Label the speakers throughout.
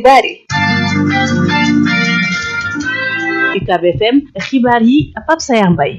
Speaker 1: xibaar yi
Speaker 2: UCAB FM xibaar yi Pape Sayar Mbaye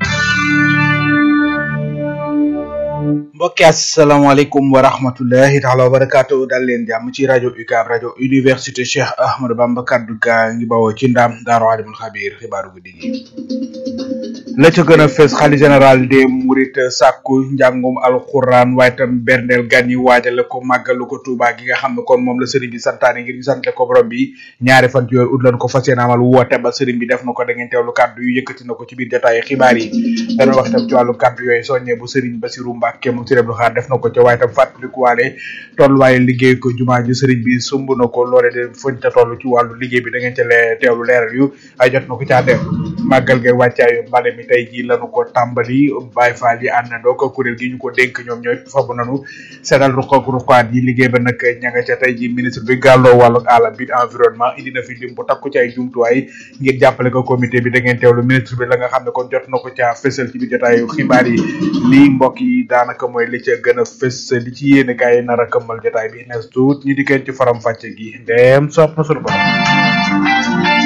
Speaker 3: mbokki asalaamaaleykum wa rahmatullahi taala wa barakaatu dal leen jàmm ci rajo UCAB rajo université Cheikh Ahmadou Bamba kaddu gaa ngi bawoo ci ndam daaru alimul xabiir xibaaru guddi gi la ca gën a fees xali général des Mourides sàkku njàngum alxuraan waaye tam berndeel gan yi waajale ko màggalu ko Tuubaa gi nga xam ne kon moom la sëriñ bi santaane ngir ñu sante ko borom bi ñaari fan ci weer ut lan ko fas yéene amal woote ba sëriñ bi def na ko da ngeen teewlu kàddu yu yëkkati na ko ci biir jotaayu xibaar yi dana wax itam ci wàllu kàddu yooyu soññee bu sëriñ Basiru Mbàkke moom sëriñ Abdou Khadre def na ko ca waaye tam fàttalikuwaale tolluwaaye liggéey ko jumaa ji sëriñ bi sumb na ko loole de fañ ca toll ci wàllu liggéey bi da ngeen ca lee teewlu leeral yu ay jot na ko caa def màggal gay wàccaayu mbale mi tey ji lanu ko tàmbali Baay Faal yi àndandoo ko kuréel gi ñu ko dénk ñoom ñooy fabu nanu seetal ruqak ruqaat yi liggéey ba nag ña nga ca tey ji ministre bi gàlloo wàllu àll bi environnement indi na fi lim bu takku ci ay jumtuwaay ngir jàppale ko comité bi da ngeen teewlu ministre bi la nga xam ne kon jot na ko ca fësal ci biir jotaayu xibaar yi lii mbokk yi daanaka mooy li ca gën a fës li ci yéene kaay nar a këmmal jotaay bi nes tuut ñu dikkeen ci faram fàcce gi ndeem sopp na sunu borom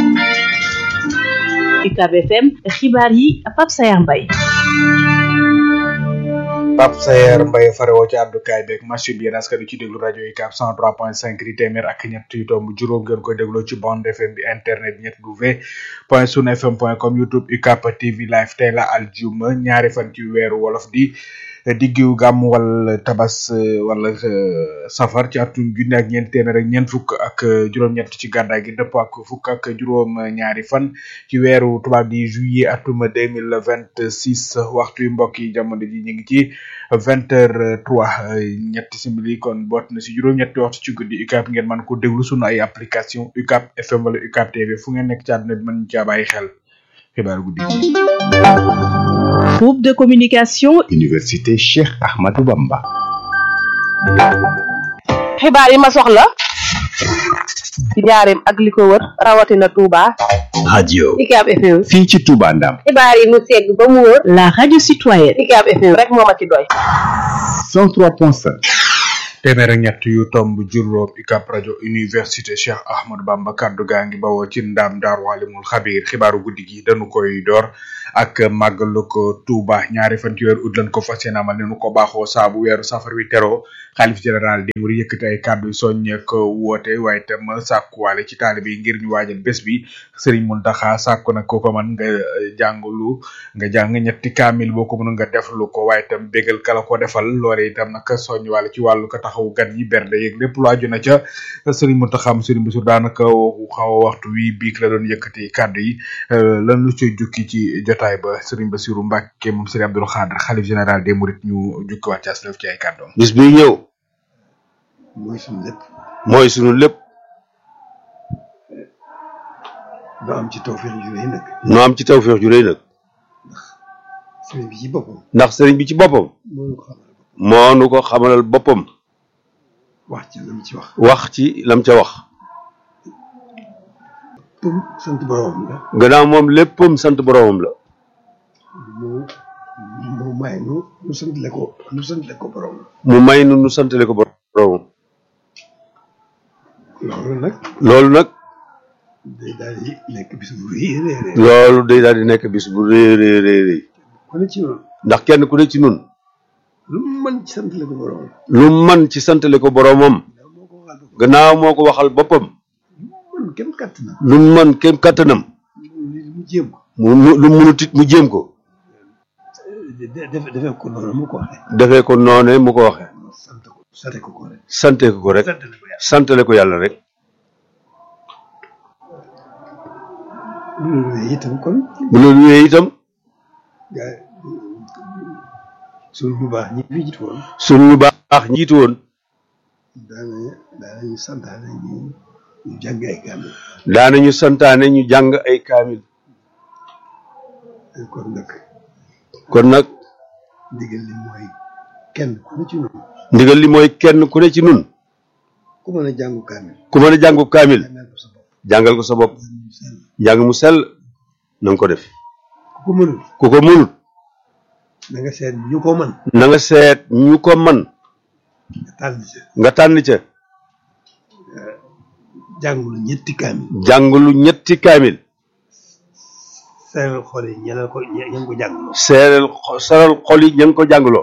Speaker 2: UCAB FM xibaar yi Pape Sayar Mbaye
Speaker 3: Pape Sayer Mbaye farewoo ci àddukaay beeg machine bi yéen askan wi ci déglu rajo UCAB 103.5 di téeméer ak ñett yu tomb juróom ngeen koy dégloo ci bande FM bi internet ñett w point sun fm point com youtube UCAB TV live tey la aljuma ñaari fan ci weeru wolof di diggu gàmm wala tabas wala safar ci atum junne ak ñeent téeméer ak ñeent fukk ak juróom-ñett ci gàddaay gi dëpp ak fukk ak juróom ñaari fan ci weeru tubaab di juillet atum deux mille vingt six waxtu yu mbokk yi jamono ji ñu ngi ci vingt heures trois ñetti simili kon boot na si juróom-ñetti waxtu ci guddi UCAB ngeen mën ko déglu sunu ay application UCAB FM wala UCAB TV fu ngeen nekk ci àdduna bi mën caa bàyyi xel xibaar guddi
Speaker 2: groupe de communication
Speaker 4: Université Cheikh Ahmadou Bamba
Speaker 1: xibaar yi ma soxla ci njaareem ak li ko wër rawatina Touba
Speaker 4: radio
Speaker 1: UCAB FM
Speaker 4: fii ci Touba Ndam
Speaker 1: xibaar yi mu segg ba mu wër
Speaker 2: la radio citoyenne
Speaker 1: UCAB FM rek moo ma ci doy
Speaker 4: 103.5
Speaker 3: téeméer ak ñett yu tomb juróom UCAB rajo université Cheikh Ahmadou Bamba kaddu gaa ngi bawoo ci ndaam daaru alimul xabiir xibaaru guddi gi dañu koy door ak màggalu ko Touba ñaari fan ci weeru ut lañ ko fas yéene amal ne nu ko baaxoo saabu weeru safar wi teroo xalif général di muri yëkkati ay kàddu yu soññee ko woote waaye itam sàkkuwaale ci taalibe yi ngir ñu waajal bés bi Serigne Mountakha sàkku nag ko ko man nga jàngulu nga jàng ñetti kaamil boo ko mën nga def lu ko waaye itam bégal kala ko defal loole itam nag soññuwaale ci wàllu ko taxawu gan yi bernde yeeg lépp lu aju na ca Serigne Mountakha mu Serigne Bassirou daanaka xaw a waxtu wi biig la doon yëkkati kàddu yi lan lu ci jukki ci jotaay ba Serigne Bassirou Mbacke moom Serigne Abdou Khadre xalif général des Mourides ñu jukki waat ci aslëf ci ay kàddoom
Speaker 5: bis bi ñëw
Speaker 6: mooy suñu lépp
Speaker 5: mooy sunu lépp
Speaker 6: doo am ci tawfeex ju rëy nag
Speaker 5: nu am ci tawfeex ju rëy nag
Speaker 6: sëriñ bi ci boppam
Speaker 5: ndax sëriñ bi ci boppam
Speaker 6: moo ñu ko xamal
Speaker 5: moo nu ko xamalal boppam
Speaker 6: wax ci lam ci wax
Speaker 5: wax ci lam ca wax
Speaker 6: pour sant borom la
Speaker 5: gannaaw moom léppam sant boromam la
Speaker 6: mu mu may nu nu santale ko nu santale ko borom
Speaker 5: mu may nu nu santale ko boromam
Speaker 6: loolu nag
Speaker 5: loolu nag
Speaker 6: day daal di nekk bis bu rëy a rëy rëy
Speaker 5: loolu day daal di nekk bis bu rëy rëy rëy rëy
Speaker 6: ku ne ci noonu
Speaker 5: ndax kenn ku ne ci nun
Speaker 6: lu mu mën ci santale ko borom
Speaker 5: lu man ci santale ko boromam
Speaker 6: moo ko waxal ko
Speaker 5: gannaaw moo ko waxal boppam
Speaker 6: mën kenn kàtt na
Speaker 5: lu mu man kem kàttanam
Speaker 6: mu jéem ko
Speaker 5: mu mu lu munut it mu jéem ko
Speaker 6: def defee ko noonu mu ko waxee
Speaker 5: defee ko noone mu ko waxee
Speaker 6: sant ko sante ko ko rek
Speaker 5: sante ko ko rek
Speaker 6: santale ko yàlla
Speaker 5: santale ko yàlla rek
Speaker 6: bu loolu wéyee itam kon
Speaker 5: bu loolu wéyee itam
Speaker 6: gaa suñu bu baax ñi fi jiitu woon
Speaker 5: sunu ñu baax njiitu woon
Speaker 6: daana daanañu santaane ñu ñu jàng ay kaamil
Speaker 5: daanañu santaane ñu jàng ay kaamil
Speaker 6: kon nag
Speaker 5: kon nag
Speaker 6: ndigal li mooy kenn ku ne ci noonu
Speaker 5: ndigal li mooy kenn ku ne ci nun
Speaker 6: ku mën a jàngu kaamil
Speaker 5: ku mën a jàngu kaamil
Speaker 6: jàngal ko sa bopp
Speaker 5: jàngal ko sa bopp njàng mu sell na nga ko def
Speaker 6: ku ko mënul
Speaker 5: ku ko mënut
Speaker 6: na nga seet ñu ko mën
Speaker 5: na nga seet ñu ko man
Speaker 6: nga tànn ca
Speaker 5: nga tànn ca
Speaker 6: jàngulu ñetti kaamil
Speaker 5: jàngulu ñetti kaamil
Speaker 6: seeral xol yi ñeneen ko ñe ña ngi ko jàngloo
Speaker 5: seeral xo- seeral xol yi ña ngi ko jàngloo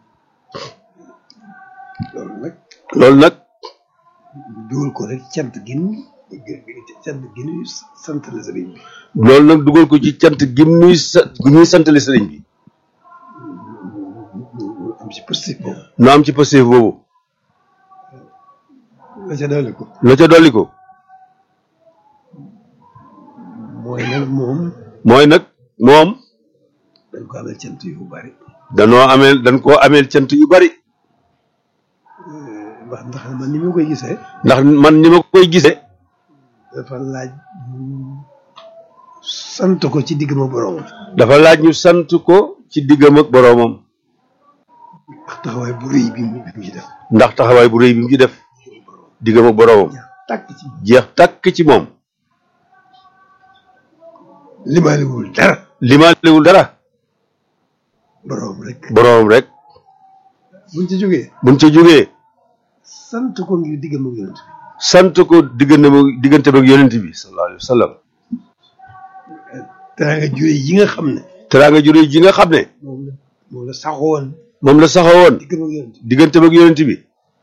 Speaker 6: loolu nag
Speaker 5: loolu nag
Speaker 6: dugal ko rek cant gin cant gin sant la sëriñ bi
Speaker 5: loolu nag dugal ko ci cant gi muy sa gi muy santale sëriñ bi
Speaker 6: mu am ci positif boobu
Speaker 5: nu am ci positif boobu
Speaker 6: la ca dolli ko
Speaker 5: la ca dolli ko
Speaker 6: mooy nag moom
Speaker 5: mooy nag moom
Speaker 6: dañ ko amal cant yu bari
Speaker 5: danoo ameel dañ koo ameel cant yu bari
Speaker 6: ndax ndax man ni ma koy gisee
Speaker 5: ndax man ni ma koy gisee
Speaker 6: dafa laaj ñu sant ko ci digg ma borom
Speaker 5: dafa laaj ñu sant ko ci diggam ak boroomam
Speaker 6: ndax taxawaay bu rëy bi mu bi mu ci def
Speaker 5: ndax taxawaay bu rëy bi mu ci def diggam ak boroomam
Speaker 6: tàkk ci
Speaker 5: jeex tàkk ci moom
Speaker 6: limaaliwul dara
Speaker 5: limaalewul dara
Speaker 6: borom rek
Speaker 5: boroomam rek
Speaker 6: buñ ci jógee
Speaker 5: buñ ca jógee
Speaker 6: sant ko ngir digg ma yonent bi
Speaker 5: sant ko diggante ba diggante ba ak yonent bi sallallahu alayhi wa sallam
Speaker 6: teraanga jure yi nga xam ne
Speaker 5: teraanga ju rëy ji nga xam ne
Speaker 6: moom la moom la saxoon
Speaker 5: moom la saxawoon
Speaker 6: digg ma yonent
Speaker 5: diggante ba ak yonent bi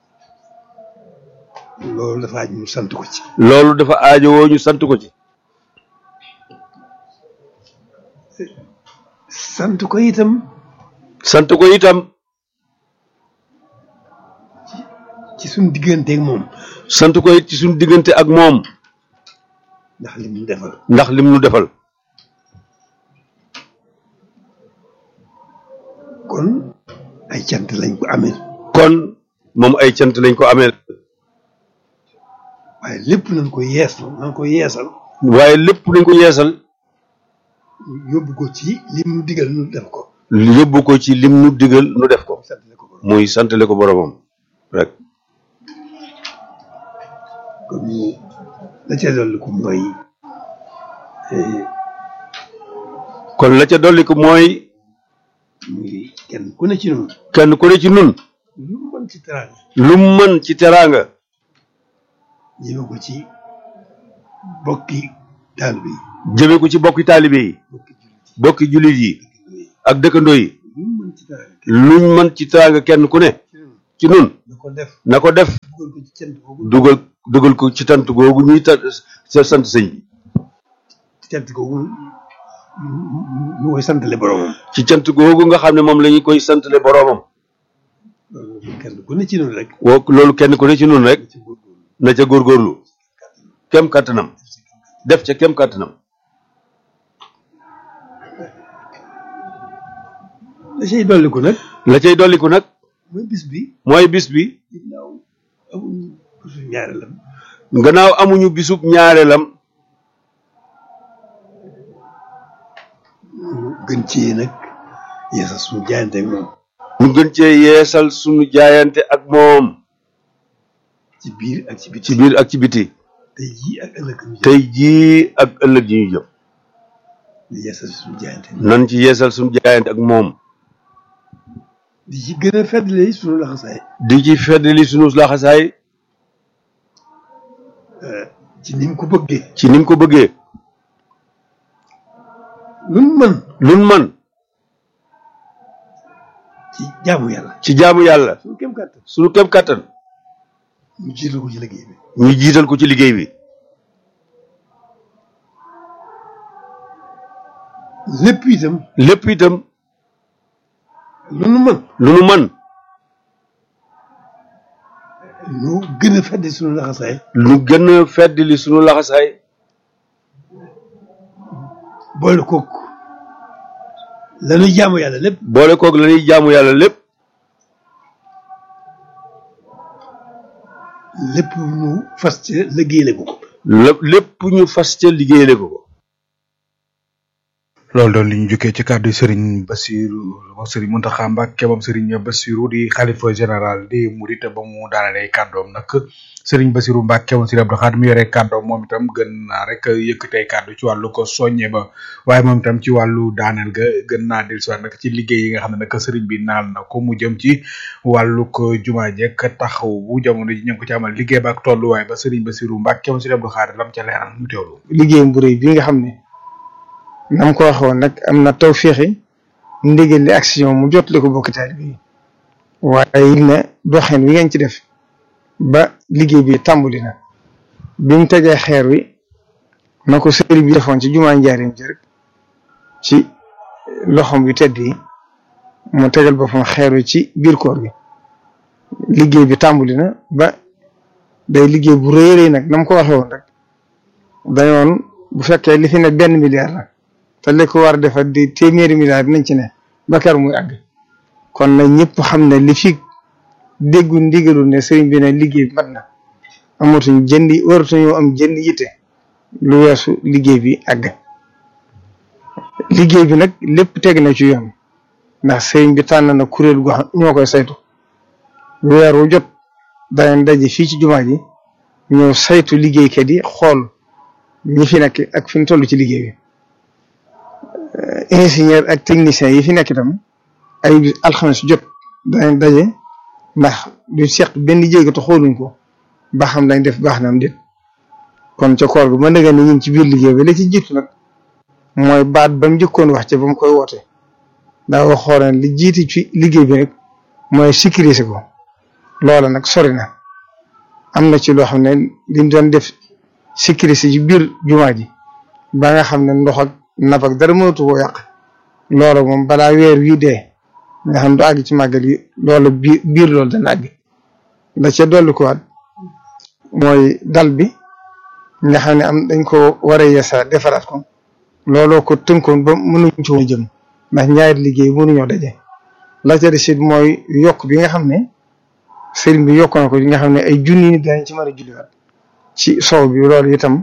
Speaker 6: bi loolu dafa aj ñu sant ko ci
Speaker 5: loolu dafa aajowoo ñu sant ko ci
Speaker 6: sant ko itam
Speaker 5: sant ko itam
Speaker 6: ci suñ digganteeg moom
Speaker 5: sant ko it ci suñu diggante ak moom
Speaker 6: ndax li mu defal
Speaker 5: ndax lim nu defal
Speaker 6: kon ay cant lañ ko amee
Speaker 5: kon moom ay cant lañ ko ameel
Speaker 6: waaye lépp nañ ko yeesal nañ ko yeesal
Speaker 5: waaye lépp nañ ko yeesal
Speaker 6: yóbbu ko ci lim nu digal nu def ko
Speaker 5: yóbbu ko ci lim nu digal nu def ko
Speaker 6: sant ko borom
Speaker 5: muy santale ko boromam rek
Speaker 6: kon ñu la ca dolli ko mooy eh,
Speaker 5: kon la ca dolli ko mooy
Speaker 6: muy kenn ku ne ci noonu
Speaker 5: kenn ku ne ci nun
Speaker 6: lu mu mën ci teraanga
Speaker 5: lu mu mën ci teraanga
Speaker 6: jëme ko ci bokki taalibe yi
Speaker 5: jëme ko ci bokki taalibe yi
Speaker 6: bokki jullit
Speaker 5: bokki jullit yi
Speaker 6: yi
Speaker 5: ak dëkkandoo yi
Speaker 6: lu mu mën ci teraanga
Speaker 5: luñ mën ci teraanga kenn ku ne ci nun
Speaker 6: na ko def
Speaker 5: na ko def
Speaker 6: dugal ko ci cant boobu
Speaker 5: dugal dugal ko ci tant googu ñuy ta sa sant sëñ bi
Speaker 6: ci cant googu ñu koy santale boromam
Speaker 5: ci cant googu nga xam ne moom la ñu koy santale boroomam
Speaker 6: loolu kenn ku ne ci noonu rek
Speaker 5: woo loolu kenn ku ne ci nun rek
Speaker 6: ci góorgóorlu
Speaker 5: na ca góorgóorlu kem kàttanam def ca kem kàttanam
Speaker 6: da cay dolliku nag
Speaker 5: la cay dolliku nag
Speaker 6: mooy bis bi
Speaker 5: mooy bis bi
Speaker 6: ginnaaw amuñu bisu ñaareelam
Speaker 5: gannaaw amuñu bisub ñaareelam
Speaker 6: ñu gën ci nag yeesal suñu jaayante ak moom
Speaker 5: ñu gën cee yeesal sunu jaayante ak moom
Speaker 6: ci biir ak ci biti
Speaker 5: ci biir ak ci biti
Speaker 6: tey jii ak ëllëg ñu jëm
Speaker 5: tey jii ak ëllëg yi ñu jëm
Speaker 6: di yeesal suñu jaayante
Speaker 5: nan ci yeesal sunu jaayante ak moom
Speaker 6: di ci gën a feddali suñu laxasaay
Speaker 5: di ci feddali sunu laxasaay
Speaker 6: ci ni mu ko bëggee
Speaker 5: ci ni mu ko bëggee
Speaker 6: lu mu mën
Speaker 5: lun man
Speaker 6: ci jaamu yàlla
Speaker 5: ci jaamu yàlla
Speaker 6: suñu kem kàttan
Speaker 5: sunu kem kàttan
Speaker 6: ñu jiital ko ci liggéey bi
Speaker 5: ñu jiital ko ci liggéey bi
Speaker 6: lépp itam
Speaker 5: lépp itam
Speaker 6: lu nu mën
Speaker 5: lu nu man
Speaker 6: ñu gën a feddi suñu laxasaay
Speaker 5: lu gën a feddali sunu laxasaay
Speaker 6: boole kook lañuy jaamu yàlla lépp
Speaker 5: boole koog la ñuy jaamu yàlla lépp
Speaker 6: lépp ñu fas ci liggéeyale ko ko
Speaker 5: lépp lépp ñu fas ca liggéeyale ko ko
Speaker 3: loolu doon li ñu jukkee ci kàddu Serigne Bassirou Serigne Mountakha Mbacké moom Serigne Bassirou di xalifa général di Mouride ba mu daanalee kàddoom nag Serigne Bassirou Mbacké moom Serigne Abdou Khadre mu yore kàddoom moom itam gën naa rek yëkkatee kàddu ci wàllu ko soññe ba waaye moom itam ci wàllu daaneel ga gën naa dellusiwaat nag ci liggéey yi nga xam ne nag Serigne bi naal na ko mu jëm ci wàllu ko jumaa jekk taxaw bu jamono ji ñu ngi ko ci amal liggéey ba ak tolluwaay ba Serigne Bassirou Mbacké moom Serigne Abdou Khadre lam ca leeral ñu teewlu.
Speaker 7: liggéeyam bu rëy bi nga xam ne nam ko waxoon nag am na taw féexi ndigal li action mu jot li ko bokk taalibe yi waaye it na doxin wi ngeen ci def ba liggéey bi tàmbali na bi mu tegee xeer wi na ko sëriñ bi defoon ci jumaa njaarim ji rek ci loxom yu tedd yi mu tegal boppam xeer wi ci biir koor gi liggéey bi tàmbali na ba day liggéey bu rëy rëy nag nam ko waxee woon rek dañoon bu fekkee li fi ne benn milliard la te li ko war a defar di téeméeri milliard nañ ci ne ba kër muy àgg kon nag ñëpp xam ne li fi déggu ndigalu ne sëriñ bi ne liggéey bi mat na amatuñ jëndi waratuñoo am jënd yitte lu weesu liggéey bi àgg liggéey bi nag lépp teg na ci yoon ndax sëriñ bi tànn na kuréel gu xam ñoo koy saytu weer wu jot danañ daje fii ci jumaa ji ñëw saytu liggéeykat yi xool ñi fi nekk ak fi ñu toll ci liggéey bi ingénieur ak technicien yi fi nekk itam ay bis alxames jot danañ daje ndax du seq benn jéego te xooluñ ko ba xam dañ def baax na am déet kon ca koor gu ma nëgë ni ñu ngi ci biir liggéey bi la ci jiitu nag mooy baat ba mu njëkkoon wax ca ba mu koy woote daa waxoon ne li jiiti ci liggéey bi rek mooy sécuriser ko loola nag sori na am na ci loo xam ne liñ doon def sécuriser ci biir jumaa ji ba nga xam ne ndox ak nap ak dara mënatu koo yàq loola moom balaa weer wii dee nga xam du àgg ci màggal yi loola biir biir loolu dana àgg la ca dolli ko waat mooy dal bi nga xam ne am dañ ko war a yeesa defaraat ko looloo ko tënkoon ba mënuñ ci woon jëm ndax ñaari liggéey mënuñoo daje la ca des it mooy yokk bi nga xam ne sëriñ bi yokk na ko yi nga xam ne ay junni nit dañ ci mën a julliwaat ci sow bi loolu itam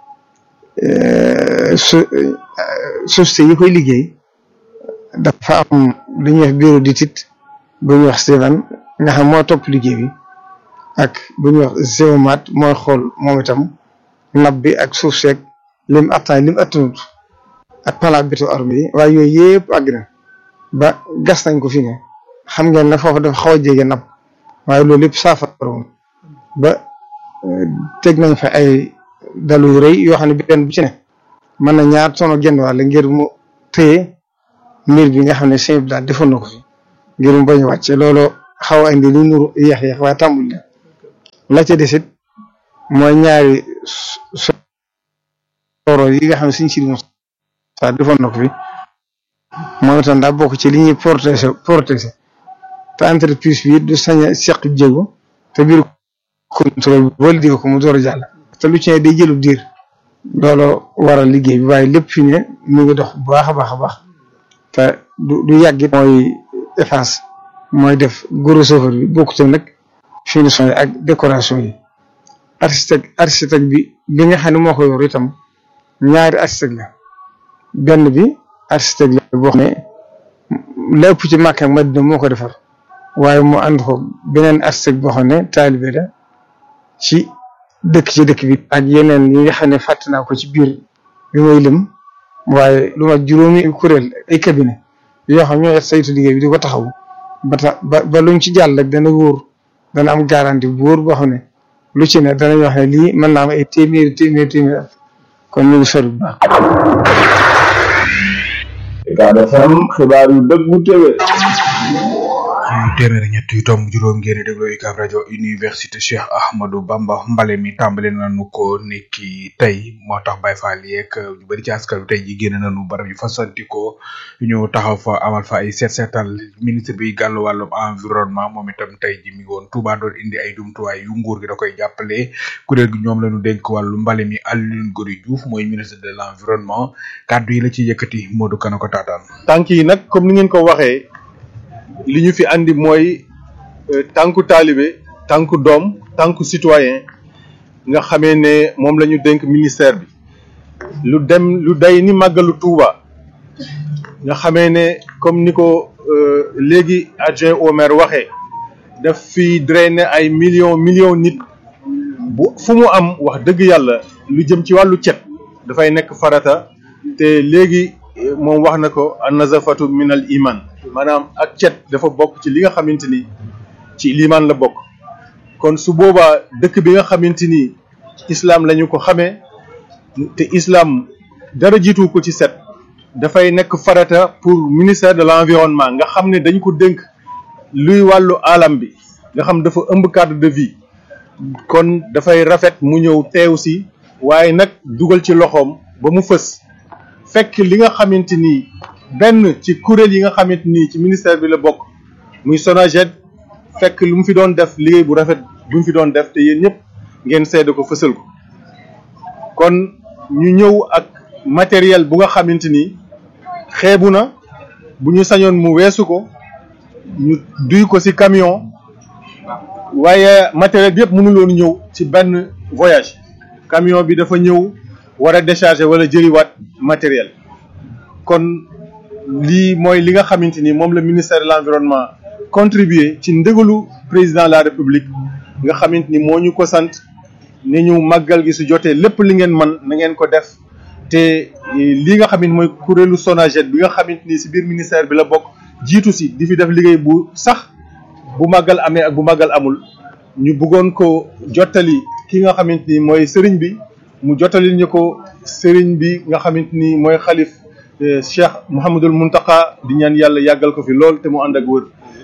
Speaker 7: su société yi koy liggéey dafa am lu ñuy wax bureau d'étude bu ñuy wax Steven nga xam moo topp liggéey bi ak bu ñuy wax Géomat mooy xool moom itam nab bi ak suuf seeg lim attan lim attanut ak pala béto arme yi waaye yooyu yëpp àgg na ba gas nañ ko fi ne xam ngeen ne foofu dafa xaw a jege nab waaye loolu lépp saafara woon ba teg nañ fa ay dalu yu rëy yoo xam ne benn bu ci ne mën na ñaar tono genn wàll ngir mu téye mbir bi nga xam ne sëñ bi daal defoon na ko fi ngir mu bañ a wàcce loolu xaw a indi lu nuru yéex yéex waaye tàmbul na la ca desit mooy ñaari soro yi nga xam ne suñ si sa defoon na ko fi moom itam daa bokk ci li ñuy protéger protéger te entreprise bi du sañ a seq jéego te biir contrôle bi validé ko mu door a jàll te lu ci ne day jëlu diir loolu waral liggéey bi waaye lépp fi ne mu ngi dox bu baax a baax a baax te du du yàggit mooy efface mooy def gros œuvre bi bokkute nag finition yi ak décoration yi architecte architecte bi bi nga xam ne moo ko yor itam ñaari architecte la benn bi architecte la boo xam ne lépp ci Makka ak Madina moo ko defar waaye mu ànd ko beneen architecte boo xam ne taalibe la ci dëkk ci dëkk bi ak yeneen yi nga xam ne fàtte naa ko ci biir bi may lim waaye lu ma juróomi kuréel ay cabinet yoo xam ñoo saytu liggéey bi di ko taxaw ba tax ba ba luñ ci jàll rek dana wóor dana am garantie bu wóor boo xam ne lu ci ne danañ wax ne lii mën naa am ay téeméeri téeméeri téeméeri kon ñu ngi sori bu baax.
Speaker 5: Ucab FM xibaar yu dëggu téwé
Speaker 3: téeméeri ñett yu tomb juróom ngeen di déglu UCAB rajo université Cheikh Ahmadou Bamba mbale mi tàmbali nañu ko niki tey moo tax Baye Fall yeeg ñu bëri ci askan wi tey ji génn nañu barab yu fasantikoo ñu taxaw fa amal fa ay seet seetal ministre bi gàllu wàllum environnement moom itam tey ji mi ngi woon Touba doon indi ay jumtuwaay yu nguur gi da koy jàppale kuréel gi ñoom la ñu dénk wàllu mbale mi Alioune Gory Diouf mooy ministre de l' environnement kàddu yi la ci yëkkati Modou Kana ko taataan.
Speaker 8: tànk yi nag comme ni ngeen ko waxee. li ñu fi andi mooy tànku taalibe tànku doom tànku citoyen nga xamee ne moom la ñu dénk ministère bi lu dem lu day ni màggalu Touba nga xamee ne comme ni ko léegi adjoint au maire waxee daf fi drainer ay millions millions nit bu fu mu am wax dëgg yàlla lu jëm ci wàllu cet dafay nekk farata te léegi moom wax na ko an nazafatu min al iman maanaam ak cet dafa bokk ci li nga xamante ni ci limaan la bokk kon su boobaa dëkk bi nga xamante ni islam lañu ko xamee te islam dara jiitu ko ci set dafay nekk farata pour ministère de l'environnement nga xam ne dañ ko dénk luy wàllu alam bi nga xam dafa ëmb cadre de vie kon dafay rafet mu ñëw teew si waaye nag dugal ci loxoom ba mu fës fekk li nga xamante ni benn ci kuréel yi nga xamante ni ci ministère bi la bokk muy SONAGED fekk lu mu fi doon def liggéey bu rafet bu mu fi doon def te yéen ñëpp ngeen seede ko fësal ko kon ñu ñëw ak matériel bu nga xamante ni xeebu na bu ñu sañoon mu weesu ko ñu duy ko ci camion waaye matériel bi yëpp mënuloon ñëw ci benn voyage camion bi dafa ñëw war a décharger wala jëliwaat matériel kon lii mooy li nga xamante ni moom la ministère de l'environnement contribuer ci ndëgalu président de la république nga xamante ni moo ñu ko sant ni ñu màggal gi su jotee lépp li ngeen man na ngeen ko def te li nga xamante mooy kuréelu SONAGED bi nga xamante ni ci biir ministère bi la bokk jiitu si di fi def liggéey bu sax bu màggal amee ak bu màggal amul ñu bëggoon ko jottali ki nga xamante ni mooy sëriñ bi mu jottali ñu ko sëriñ bi nga xamante ni mooy xalif Cheikh Mouhamadul Muntaka di ñaan yàlla yàggal ko fi lool te mu ànd ak wër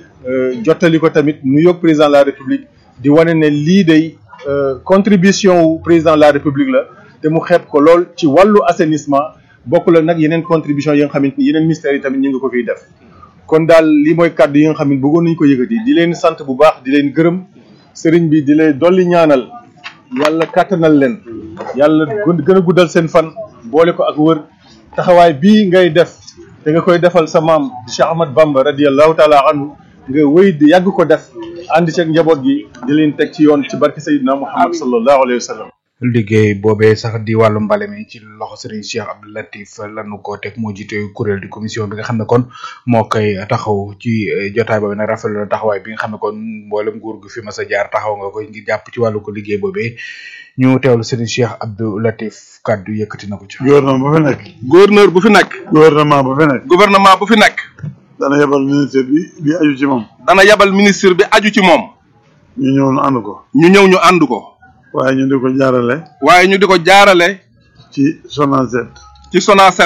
Speaker 8: jottali ko tamit nu yóg président de la république di wane ne lii day contribution wu président de la république la te mu xeeb ko lool ci wàllu assainissement bokk la nag yeneen contribution yi nga xamante ni yeneen ministères yi tamit ñu ngi ko fiy def kon daal lii mooy kàddu yi nga xam ne bëggoon nañu ko yëkkati di leen sant bu baax di leen gërëm sëriñ bi di leen dolli ñaanal yàlla kàttanal leen yàlla gën a guddal seen fan boole ko ak wër taxawaay bii ngay def te nga koy defal sa maam Cheikh Ahmad Bamba radiyallahu taala anhu nga wéy di yàgg ko def ànd ceeg njaboot gi di leen teg ci yoon ci barke Seydina Muhammad sallallahu alayhi wa sallam
Speaker 3: liggéey boobee sax di wàllu mbale mi ci loxo Serigne Cheikh Abdou Latif lanu ko teg moo jiite kuréel di commission bi nga xam ne kon moo koy taxaw ci jotaay boobu nag rafetlu na taxawaay bi nga xam ne kon mboolem nguur gu fi mas a jaar taxaw nga ko ngir jàpp ci wàllu ko liggéey boobee ñu teewlu Serigne Cheikh Abdou Latif kaddu yëkkati na ko ci.
Speaker 6: gouvernement bu fi nekk.
Speaker 5: gouverneur bu fi nekk.
Speaker 6: gouvernement bu fi nekk.
Speaker 5: gouvernement bu fi nekk.
Speaker 6: dana yebal ministre bi bi aju ci moom.
Speaker 5: dana yabal ministre bi aju ci moom.
Speaker 6: ñu ñëw ñu ànd ko.
Speaker 5: ñu ñëw ñu ànd ko.
Speaker 6: waaye ñu di ko jaarale.
Speaker 5: waaye ñu di ko jaarale.
Speaker 6: ci SONAGED.
Speaker 5: ci SONAGED.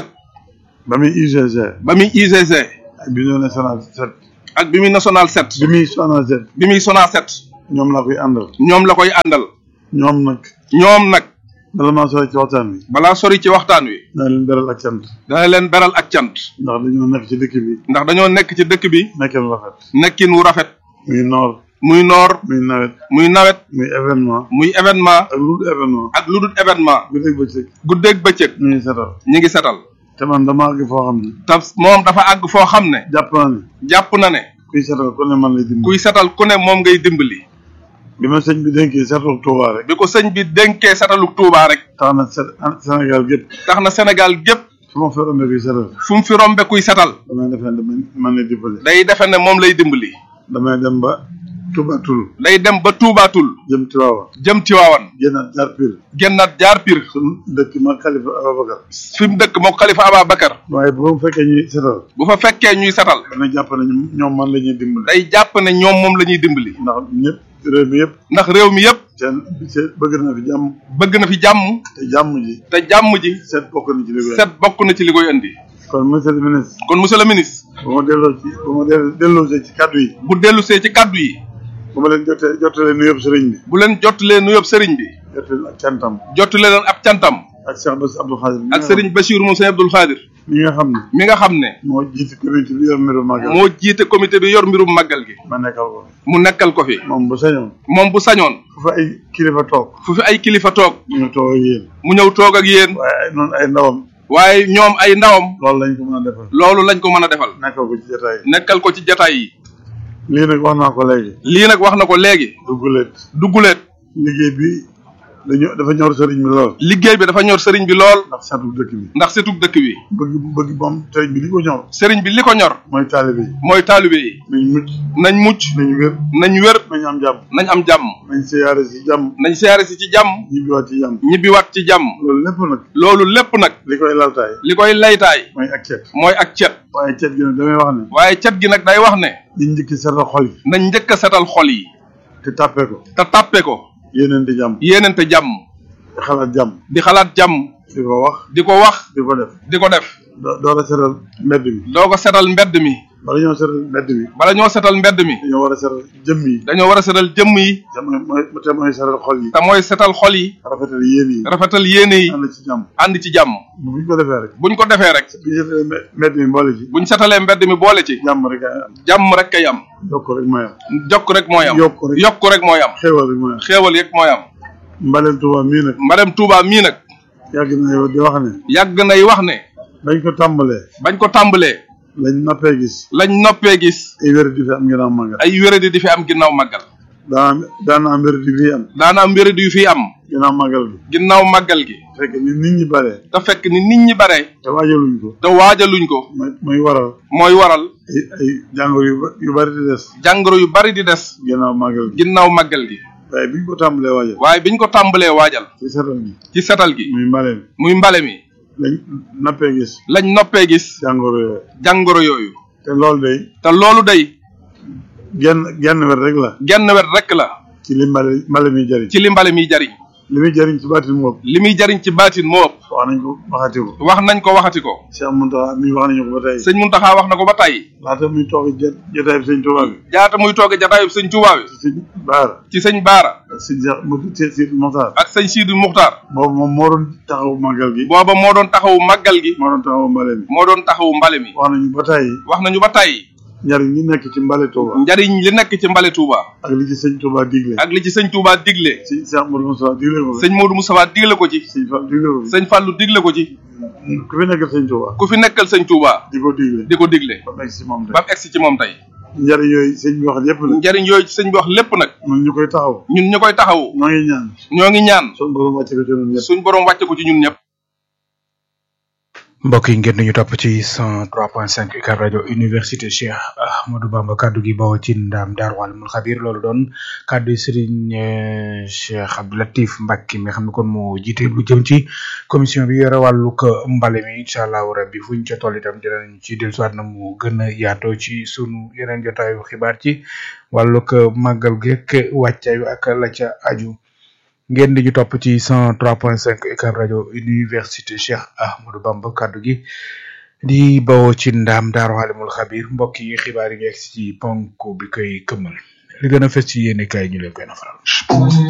Speaker 6: ba muy UGC.
Speaker 5: ba muy UGC.
Speaker 6: ak bi ñu national set.
Speaker 5: ak bi muy national set.
Speaker 6: bi muy SONAGED.
Speaker 5: bi muy SONAGED.
Speaker 6: ñoom la koy àndal.
Speaker 5: ñoom la koy àndal.
Speaker 6: ñoom nag.
Speaker 5: ñoom nag.
Speaker 6: bala maa sori ci waxtaan wi.
Speaker 5: balaa sori ci waxtaan wi.
Speaker 6: dana leen beral ak cant.
Speaker 5: dana leen beral ak cant.
Speaker 6: ndax dañoo nekk ci dëkk bi.
Speaker 5: ndax dañoo nekk ci dëkk bi.
Speaker 6: nekkin rafet.
Speaker 5: nekkin wu rafet.
Speaker 6: muy noor.
Speaker 5: muy noor.
Speaker 6: muy nawet.
Speaker 5: muy nawet.
Speaker 6: muy événement.
Speaker 5: muy événement.
Speaker 6: ak lu dul événement.
Speaker 5: ak lu dul événement.
Speaker 6: guddeeg bëccëg.
Speaker 5: guddeeg bëccëg.
Speaker 6: ñu ngi setal.
Speaker 5: ñi ngi setal.
Speaker 6: te man dama àgg foo xam ne.
Speaker 5: te moom dafa àgg foo xam ne.
Speaker 6: jàpp naa ne.
Speaker 5: jàpp na ne.
Speaker 6: kuy setal ku ne man lay dimbali.
Speaker 5: kuy setal ku ne moom ngay dimbali.
Speaker 6: bi ma sëñ bi dénkee setal Touba rek.
Speaker 5: bi ko sëñ bi dénkee setaluk Touba rek.
Speaker 6: tax na Sé- Sénégal gépp.
Speaker 5: tax na Sénégal gépp
Speaker 6: fu ma fa rombee kuy setal.
Speaker 5: fu mu fi rombe kuy setal.
Speaker 6: damay defe ne man man lay dimbali.
Speaker 5: day defe ne moom lay dimbali.
Speaker 6: damay dem ba Touba Toul.
Speaker 5: day dem ba Tuubaatul.
Speaker 6: jëm Tiwaawan.
Speaker 5: jëm Tiwaawan.
Speaker 6: génnaat jaar Pire.
Speaker 5: génnaat jaar Pire.
Speaker 6: suñu dëkk ma Khalifa Ababacar.
Speaker 5: fi mu dëkk moom Xalifa Ababacar.
Speaker 6: waaye bu ma fekkee ñuy setal.
Speaker 5: bu fa fekkee ñuy setal.
Speaker 6: dana jàpp ne ñoom ñoom man la ñuy dimbali.
Speaker 5: day jàpp ne ñoom moom la ñuy dimbali.
Speaker 6: ndax ñëpp réew mi yëpp.
Speaker 5: ndax réew mi yëpp
Speaker 6: seen seen bëgg na fi jàmm.
Speaker 5: bëgg na fi jàmm.
Speaker 6: te jàmm ji.
Speaker 5: te jàmm ji.
Speaker 6: seet bokk na ci li koy.
Speaker 5: set bokk na ci li koy indi.
Speaker 6: kon monsieur le ministre.
Speaker 5: kon monsieur le ministre.
Speaker 6: bu ma delloo ci bu ma delloo delloosee ci kàddu yi.
Speaker 5: bu dellusee ci kaddu yi.
Speaker 6: bu ma leen jotee jotalee nuyoo sëriñ bi.
Speaker 5: bu leen jottalee nuyoob sëriñ bi.
Speaker 6: jotalee ak cantam.
Speaker 5: jottale leen ab cantam.
Speaker 6: ak Cheikh Bass Abdou Khadir.
Speaker 5: ak sëriñ Bachir moom sëñ Abdul Xaadir.
Speaker 6: mi nga xam ne.
Speaker 5: mi nga xam ne.
Speaker 6: moo jiite comité bi yor mbiru màggal.
Speaker 5: moo jiite comité bi yor mbirum màggal gi.
Speaker 6: ma nekkal ko.
Speaker 5: mu nekkal ko fi.
Speaker 6: moom bu sañoon.
Speaker 5: moom bu sañoon.
Speaker 6: fu fa ay kilifa toog.
Speaker 5: fu fi ay kilifa toog.
Speaker 6: ñu toog ak yéen.
Speaker 5: mu ñëw toog ak yéen.
Speaker 6: waaye ay noonu ay ndawam.
Speaker 5: waaye ñoom ay ndawam.
Speaker 6: loolu lañ ko mën a defal.
Speaker 5: loolu lañ ko mën a defal.
Speaker 6: nekkal ko ci jotaay.
Speaker 5: nekkal ko ci jataay yi.
Speaker 6: lii nag wax naa ko léegi.
Speaker 5: lii nag wax na ko léegi.
Speaker 6: dugguleet.
Speaker 5: dugguleet.
Speaker 6: liggéey bi
Speaker 9: dañoo dafa ñor sëriñ bi lool
Speaker 8: liggéey bi dafa ñor sëriñ bi lool
Speaker 9: ndax seetu dëkk bi
Speaker 8: ndax setug dëkk bi
Speaker 9: bëgg bëgg moom sëriñ bi li ko ñor
Speaker 8: sëriñ bi li ko ñor
Speaker 9: mooy taalibe yi
Speaker 8: mooy taalibe yi
Speaker 9: nañ mucc
Speaker 8: nañ mucc
Speaker 9: nañ wér
Speaker 8: nañ wér
Speaker 9: nañ am jàmm
Speaker 8: nañ am jàmm
Speaker 9: nañ siyaare si jàmm
Speaker 8: nañ siyaare si ci jàmm
Speaker 9: ñibbiwaat ci jàmm
Speaker 8: ñibbiwaat ci jàmm
Speaker 9: loolu lépp nag
Speaker 8: loolu lépp nag
Speaker 9: li koy laltaay
Speaker 8: li koy laytaay
Speaker 9: mooy ak cet
Speaker 8: mooy ak cet
Speaker 9: waaye cet gi nag damay wax ne
Speaker 8: waaye cet gi nag day wax ne
Speaker 9: liñ njëkki setal xol yi
Speaker 8: nañ njëkk a setal xol yi
Speaker 9: te tàppe ko
Speaker 8: te tàppe ko
Speaker 9: yéeneen di jàmm
Speaker 8: yéenente jàmm
Speaker 9: te xalaat jàmm
Speaker 8: di xalaat jàmm
Speaker 9: di ko wax
Speaker 8: di ko wax
Speaker 9: di ko def
Speaker 8: di ko def
Speaker 9: doo door a setal mbedd mi
Speaker 8: doo ko setal mbedd mi
Speaker 9: bala ñoo setal mbedd mi
Speaker 8: bala ñoo setal mbedd mi
Speaker 9: dañoo war a setal jëmm yi
Speaker 8: dañoo war a setal jëmm yi
Speaker 9: te mooy mooy te mooy setal xol yi
Speaker 8: te mooy setal xol yi
Speaker 9: rafetal yéen yi
Speaker 8: rafetal yéene yi
Speaker 9: ànd ci jàmm
Speaker 8: ànd ci jàmm
Speaker 9: buñ ko defee rek
Speaker 8: buñ ko defee rek
Speaker 9: bu ñu setalee mbe- mbedd mi boole ci
Speaker 8: buñ setalee mbedd mi boole ci
Speaker 9: jàmm rek ay am
Speaker 8: jàmm rek kay am
Speaker 9: yokk rek mooy am
Speaker 8: jokk rek mooy am
Speaker 9: yokk rek
Speaker 8: yokk rek mooy am
Speaker 9: xéewal rek mooy am
Speaker 8: xéewal yëg mooy am
Speaker 9: mbaleen Tuuba mii nag
Speaker 8: madame Touba mii nag
Speaker 9: yàgg na yow di wax ne
Speaker 8: yàgg nay wax ne
Speaker 9: bañ ko tàmbalee
Speaker 8: bañ ko tàmbalee
Speaker 9: lañ nappee gis
Speaker 8: lañ noppee gis
Speaker 9: ay wér di fi am ginnaaw màggal
Speaker 8: ay wéradi di fi am ginnaaw màggal
Speaker 9: daana daana am wér di fi am
Speaker 8: daana am wéradi yu fi am
Speaker 9: ginnaaw màggal gi
Speaker 8: ginnaaw màggal gi
Speaker 9: fekk ni nit ñi bare
Speaker 8: te fekk ni nit ñi bare
Speaker 9: te waajaluñ ko
Speaker 8: te waajaluñ ko
Speaker 9: mooy mooy waral
Speaker 8: mooy waral
Speaker 9: ay ay jàngoro yu ba- yu bari di des
Speaker 8: jàngoro yu bari di des
Speaker 9: ginnaaw màggal gi
Speaker 8: ginnaaw màggal gi
Speaker 9: waaye biñ ko tàmbalee waajal
Speaker 8: waaye biñ ko tàmbalee waajal
Speaker 9: ci setal gi
Speaker 8: ci setal gi
Speaker 9: muy mbale mi
Speaker 8: muy mbale mi
Speaker 9: lañ nappee gis
Speaker 8: lañ noppee gis
Speaker 9: jàngoro yooyu
Speaker 8: jàngoro yooyu
Speaker 9: te loolu day
Speaker 8: te loolu day
Speaker 9: genn genn wet rek la
Speaker 8: genn wet rek la
Speaker 9: ci li mbale mbale mi jëriñ
Speaker 8: ci li mbale miy jariñ
Speaker 9: li muy jëriñ ci baatin moom
Speaker 8: li muy jariñ ci baatin moo ëpp
Speaker 9: wax nañ ko waxati ko
Speaker 8: wax nañ ko waxati ko
Speaker 9: Cheikh Mountakha mi wax nañu ko ba tey
Speaker 8: sëñ Muntaxa wax na ko ba tey
Speaker 9: laata muy toog jot jotaay bi sëñ Tuubaa bi
Speaker 8: jaata muy tooge jataayub sëñ Tuubaa bi
Speaker 9: sëñ Baara
Speaker 8: ci sëñ Baara
Speaker 9: ak sëñ Cheikh mu Sidi Moxtaar
Speaker 8: ak sëñ Siidu Muxtaar
Speaker 9: boobu moom moo doon taxawu màggal gi
Speaker 8: booba moo doon taxawu màggal gi
Speaker 9: moo doon taxawu mbale mi
Speaker 8: moo doon taxawu mbale mi
Speaker 9: wax nañu ba tey
Speaker 8: wax nañu ba tey
Speaker 9: njariñ li nekk ci mbale Touba
Speaker 8: njariñ li nekk ci mbale Touba
Speaker 9: ak li ci sëñ Touba digle
Speaker 8: ak li ci sëñ Touba digle
Speaker 9: sëñ Cheikh Modou Moussa digle ko
Speaker 8: sëñ Modou Moustapha digle ko ci
Speaker 9: sëñ Fall digle ko
Speaker 8: sëñ Fallou digle ko ci
Speaker 9: ku fi nekkal sëñ Touba
Speaker 8: ku fi nekkal sëñ Touba
Speaker 9: di ko digle
Speaker 8: di ko digle
Speaker 9: ba egg si moom tey
Speaker 8: ba mu egsi ci moom tey
Speaker 9: njariñ yooyu sëñ bi wax lépp la
Speaker 8: njariñ yooyu ci sëñ bi wax lépp nag
Speaker 9: ñun ñu koy taxaw
Speaker 8: ñun ñu koy taxawu
Speaker 9: ñoo ngi ñaan
Speaker 8: ñoo ngi ñaan
Speaker 9: suñu borom wàcce ko ci ñun ñëpp
Speaker 8: suñ borom wàcce ko ci ñun ñëpp
Speaker 3: mbokk yi ngeen ñu topp ci 103.5 UCAB rajo université Cheikh Ahmadou Bamba kaddu gi bawoo ci ndaam Daaru Alimul Xabir loolu doon kaddu yi Serigne eh, Cheikh Abdou Latif Mbacke mi nga xam ne kon moo jiite lu jëm ci commission bi yore wàllug mbale mi incha allahu rabbi fuñ ca toll itam dinañ ci dellusiwaat na mu gën a yaatoo ci sunu yeneen jotaayu xibaar ci wàllug màggal geek wàccaayu ak la ca aju. ngeen di ñu topp ci 103.5 UCAB rajo université Cheikh Ahmadou Bamba kaddu gi di bawoo ci ndaam Daaru Alimul Xabir mbokk yi xibaar yi ñu egg ci ponk bi koy këmmal li gën a fës ci yéene kaay ñu leen koy nafaral.